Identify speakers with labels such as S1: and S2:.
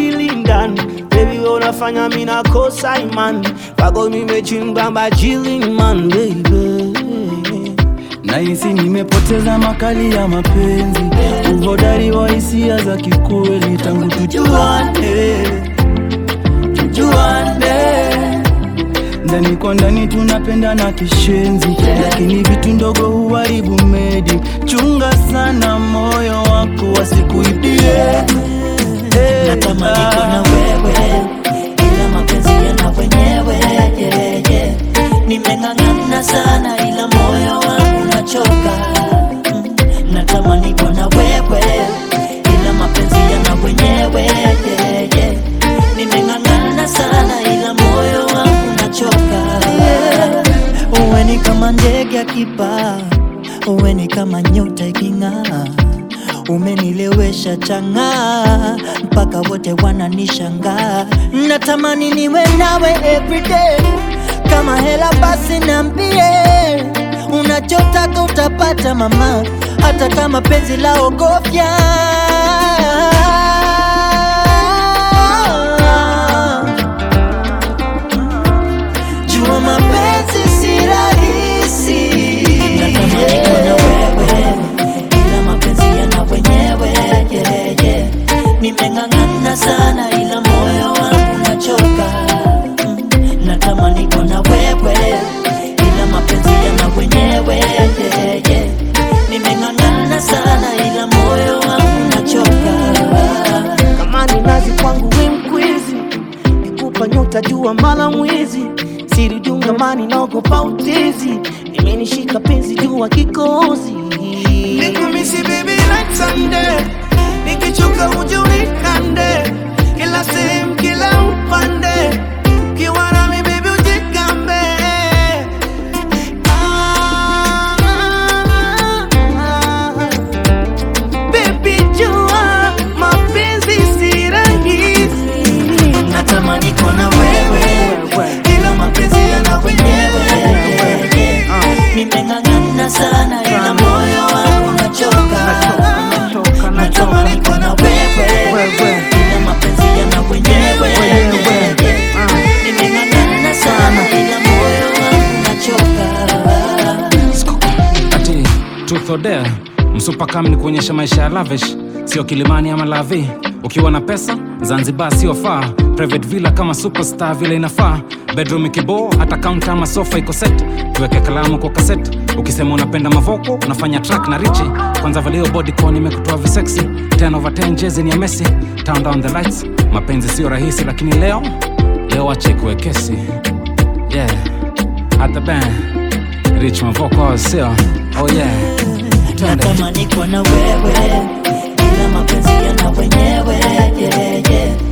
S1: akili ndani Baby unafanya mi nakosa imani Kwako nimechimba majili man baby
S2: Nahisi nimepoteza makali ya mapenzi, uhodari wa hisia za kikweli tangu tujuane, tujuane. Ndani kwa ndani tunapendana kishenzi, lakini vitu ndogo huharibu medi. Chunga sana moyo wako wasikuibie. Eh,
S3: Natamani kuwa na wewe ila mapenzi yana wenyewe yeah, yeah. Nimeng'ang'ana sana ila moyo wangu unachoka Mm. Natamani kuwa na wewe ila mapenzi yana wenyewe yeah, yeah. Nimeng'ang'ana sana ila moyo wangu unachoka yeah. Uwe ni kama ndege akipaa, uwe ni kama nyota iking'aa umenilewesha chang'aa mpaka wote wananishangaa. Natamani niwe nawe everyday, kama hela basi niambie, unachotaka utapata mama, hata kama penzi la ogofya Jua mapenzi si rahisi. Natamani kuwa na wewe ila mapenzi yana wenyewe yeah, yeah. Nimeng'ang'ana sana ila moyo wangu unachoka Mm. Natamani kuwa na wewe ila mapenzi yana wenyewe yeah, yeah. Nimeng'ang'ana sana ila moyo wangu unachoka
S1: kama ni nazi kwangu we mkwizi nikupa nyota jua mala mwizi siri dungamani naogopa utezi imenishika penzi jua kikozi nikumisi baby like Sunday nikichoka uje unikande kila sehemu kila upande ukiwa nami baby ujikambe ah, ah, ah. Baby jua mapenzi si rahisi
S3: Natamani kuwa na wewe ila mapenzi yana wenyewe Nimeng'ang'ana sana ila moyo wangu unachoka Natamani kuwa na wewe ila mapenzi yana wenyewe Nimeng'ang'ana sana ila moyo wangu unachoka
S4: ati truth or dare msupa kam ni kuonyesha maisha ya lavish sio kilimani ama lavi ukiwa na pesa zanzibar sio faa private villa kama superstar vile inafaa bedroom ikiboo hata kaunta ama sofa iko set tuweke kalamu kwa kaset ukisema unapenda mavoko unafanya track na richi kwanza valio bodycon imekutoa visexy 10 over 10 jezi ni ya messi turn down the lights mapenzi sio rahisi lakini leo leo ache kuwe kesi yeah at the band rich mavoko sio oh yeah Twende.
S3: Natamani kuwa na wewe ila mapenzi yana wenyewe yeah, yeah.